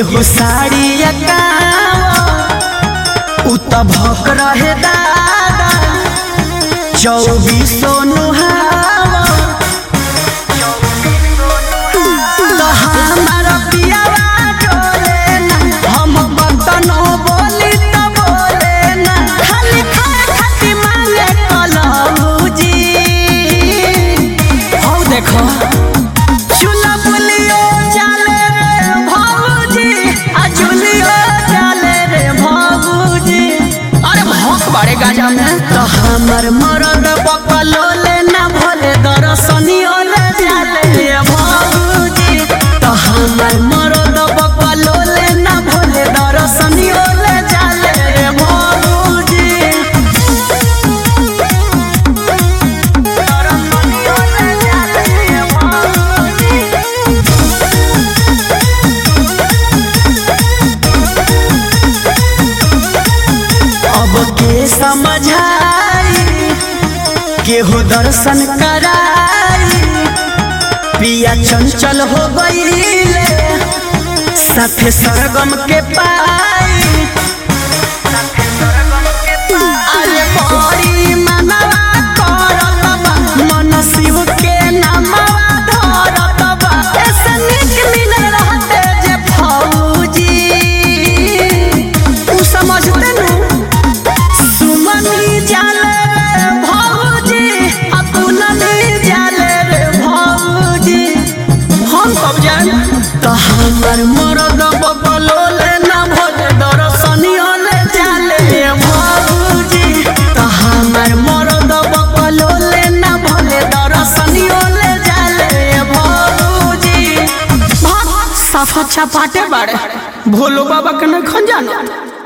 केहू साड़ी उ त भक रहे दादा चौबीसो नुहावा तो हमार पियावा डोले ना हम बतनो बोली त बोले ना खाली खाए खाती मांगे कलौजी हौ देखो चूल्हा पुलियो जाले रे भौजी आ चूल्हियो जाले रे भौजी अरे भौक बाड़े गाजा में तो हमर मरद बकलोले ना भोले दरसनियो ले जाले रे भौजी तो हमर मरद बकलोले ना भोले दरसनियो ले जाले रे भौजी दरसनियो ले जाले रे भौजी अब के समझाई केहू दर्शन कराई पिया चंचल हो गईले साथे सरगम के पाई अरे बड़ी मनवा करत बा, मन शिव के नामवा धरत बा। ऐसे नीक मिले रहते जे फौजी। उ समझते नु सुमनी जाले रे भौजी अपननी जाले रे भौजी हम कब जान तो हमर मरद बबलोले ना भोले दरसनियो ले जाले रे भौजी तो हमर मरद बबलोले ना भोले दरसनियो ले जाले रे भौजी साफ अच्छा पाटे बाड़े भोलो बाबा के न खंजाना